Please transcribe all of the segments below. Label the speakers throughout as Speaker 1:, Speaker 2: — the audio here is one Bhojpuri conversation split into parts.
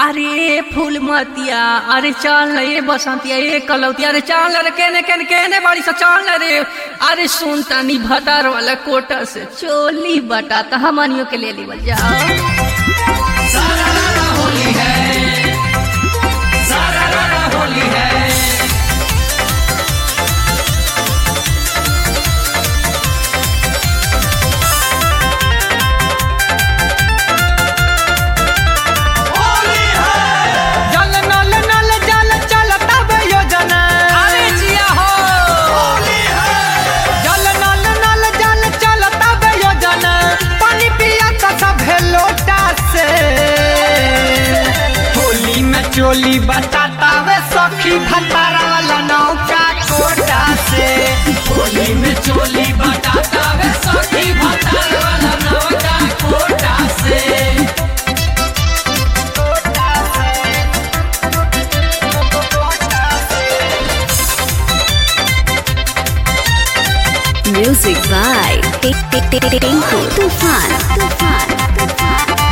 Speaker 1: अरे फूल मतिया अरे चल न ये बसंतिया ये कलौतिया अरे चल रे केने केने केने बाड़ी सा चल रे अरे सुन तनी भतार वाला कोटा से चोली बटा त हमनियो के ले लीवल जाओ
Speaker 2: जल नल नल जल चलता बे योजना
Speaker 1: अरे जिया हो
Speaker 2: जल नल नल जल चलता बे योजना पानी पिया का सब लोटा से होली में चोली बताता वे सखी भतारा वाला नौका कोटा से
Speaker 1: होली में चोली बटाता वे सखी भतार वाला नौका कोटा से
Speaker 3: Music by Tinku Tufan. Tufan.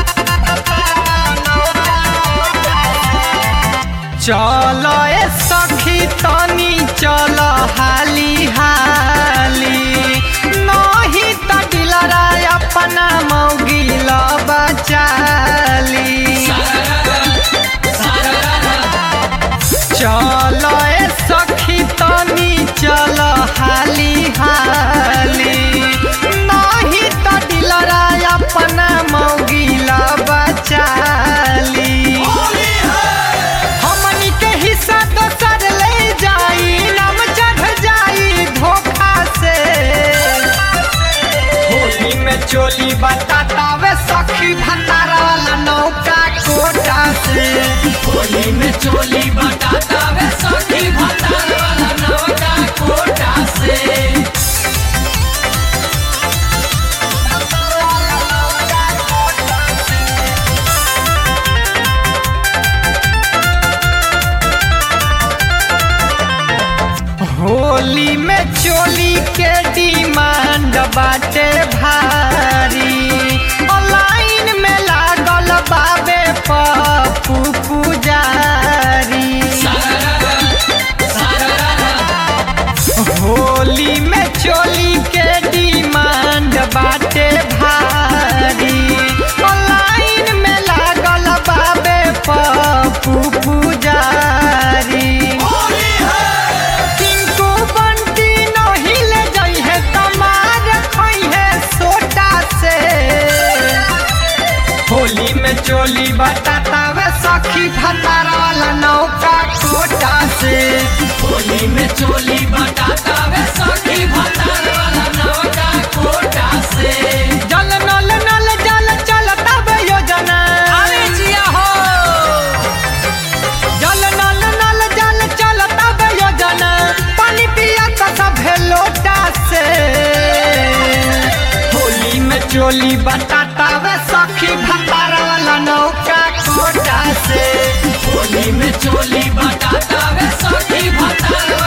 Speaker 2: चलो ए सखी तनी चलो हाली हाली नहीं त दिलरा अपना मौगिल बचाली चलो ए सखी तनी चलो हाली हाली नहीं त दिलरा अपना मौगिल बचाली हमनी के हिस्सा दोसर ले जाई नाम चढ़ जाई धोखा से होली में चोली बताता वे सखी भंडारा वाला नौका कोटा से
Speaker 1: होली में चोली बटाता वे सखी भतार वाला नौका कोटा से
Speaker 2: होली में चोली के डिमांड बाटे भारी ऑनलाइन में लागल बाबे पप्पू पुजारी होली में चोली के डिमांड बाटे भारी ऑनलाइन में लागल बाबे पप्पू पुजारी टिंकू बंटी नहीं ले जाई है तमार खोई है सोटा से होली में चोली बताता वे सखी भतारा वाला नौका कोटा से
Speaker 1: होली में चोली बटाता वे सखी भतार वाला नौका कोटा से
Speaker 2: जल नल नल जल चलता बे योजना
Speaker 1: अरे जिया हो
Speaker 2: जल नल नल जल चलता बे योजना पानी पिया का सब लोटा से होली में चोली बताता वे सखी भतारा वाला नौका कोटा से
Speaker 1: होली में चोली बटाता वे सखी भतार